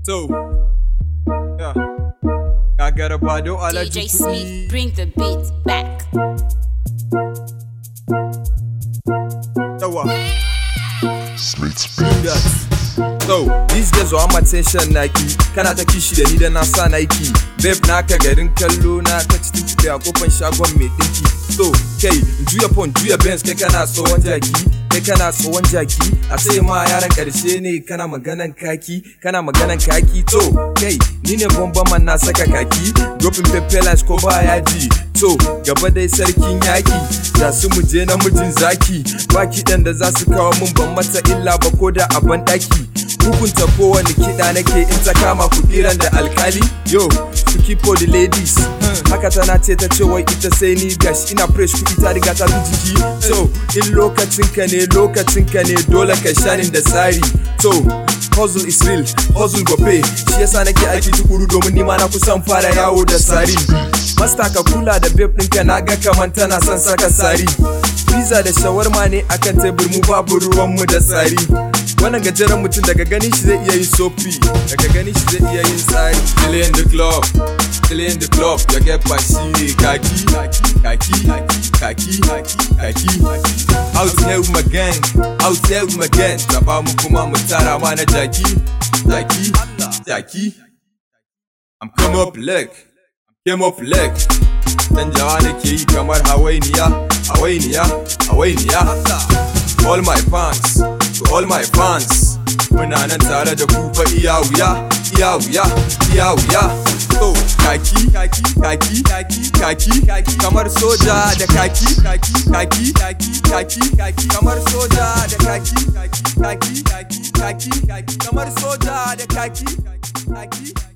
So, yeah. Gagara Bado Alhaji DJ Kuɗi. Smith, bring the beat back. Yawa. Smith's Yes. So, these days wa my attention naki Kana ta kishi da ni da na sa Nike Babe naka garin kallo na ta cikin tafi a kofan shagon mai dinki So, kai, in juya pon juya Benz kai kana tsohon jaki Kai kana tsohon jaki A ce ma yaran karshe ne kana maganan kaki Kana maganan kaki To, kai, ni ne bomban man na saka kaki Dropping pepper lines ko ba yaji To, gaba dai sarkin yaki Da su mu je namijin zaki Ba kiɗan da za su kawo mun ban mata illa ba ko da a ban ɗaki hukunta kowane kiɗa nake in ta kama kuɗiran da alkali yo su keep for the ladies haka tana ce ta ce wai ita sai ni gash ina fresh kuɗi ta riga ta bi jiki so in lokacin ka ne lokacin ka ne dole ka shanin da tsari so hustle is real hustle go pay shi yasa nake aiki tukuru domin nima na kusan fara yawo da sari Masta ka kula da babe ɗinka na ga kaman tana son saka sari Pizza da shawarma ne akan tebur mu babu ruwanmu da tsari Wannan gajeren mutum daga gani shi zai iya yin sofi Daga gani shi zai iya yin tsari Still in the club Still in the club Ya get bashi kaki Kaki Kaki Kaki Out here with my gang Out here with my gang Zaba mu kuma mu tara ma na jaki Jaki Jaki I'm come up leg Came up leg Canjawa nake yi kamar hawainiya Hawainiya Hawainiya All my fans To all my fans Muna nan tare da ku fa iya wuya Iya wuya Iya wuya So kaki Kaki Kaki Kaki Kaki Kaki Kamar soja da kaki Kaki Kaki Kaki Kaki Kaki Kamar soja da kaki Kaki Kaki Kaki Kaki Kaki Kamar soja da kaki Kaki Kaki